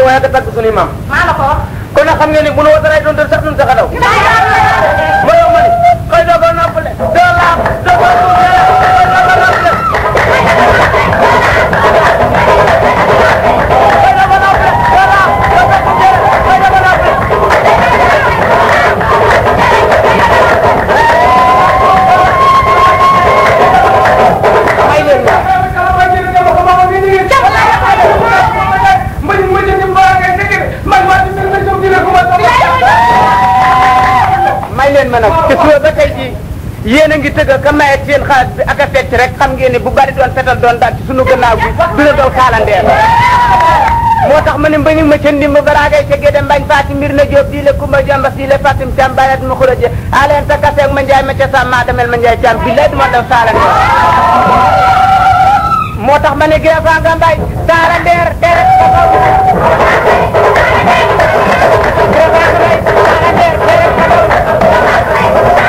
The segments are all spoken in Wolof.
way ak a tagg suñuy maam maa la ko wax. kon nag xam ngeen ni bu nu wataray doon dër sax duñ sax a daw ma yow ma ni xëy doo ko noppale doo laab doo ko tuutee doo ko noppale xëy doo ko noppale doo laab doo ko tuutee xëy doo ko noppale may leen ma may leen ma nag te suba ba tey jii yéen a ngi tëgg ka maye seen xaalis bi ak a fecc rek xam ngeen ni bu bari doon fetal doon daal ci sunu gannaaw bi dina doon kaalandeer moo tax ma ne mbañu ma ca ndimb balaa ngay cegee dem bañ faati mbir na jóob di le kumba jamba si le fatim cam bayat ma xula je aleen ta kaseeg ma njaay ma ca sam maa demel ma njaay cam billaay duma daw kaalandeer moo tax ma ne gee faa nga mbay kaalandeer deret taxaw gee faa nga mbay kaalandeer deret taxaw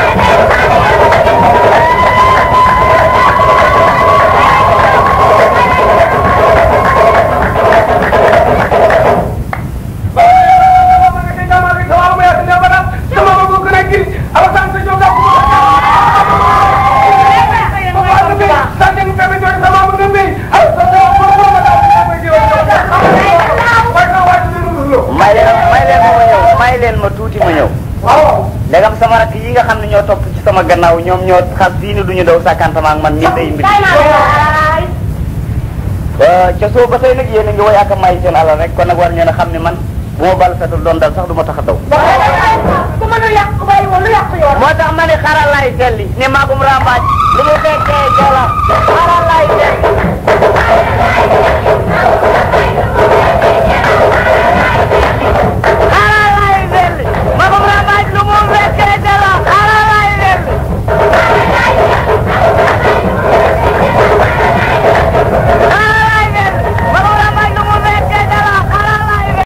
may leen may leen ma ma ñëw may leen ma tuuti ma ñëw ndegam sama rakk yi nga xam ne ñoo topp ci sama gannaaw ñoom ñoo xas fii ni duñu daw sàkkantama ak man mi day mbir ca soo ba tey nag yéen a ngi woy ak a may seen alal rek kon nag war ngeen a xam ne man bu ma bal fetul doon dal sax du ma tax a daw ku mën a yàq bàyyi woon lu yàq yoon. moo tax ma ne xaral lay selli ne maagum rambaaj lu mu fekkee jala xaral lay selli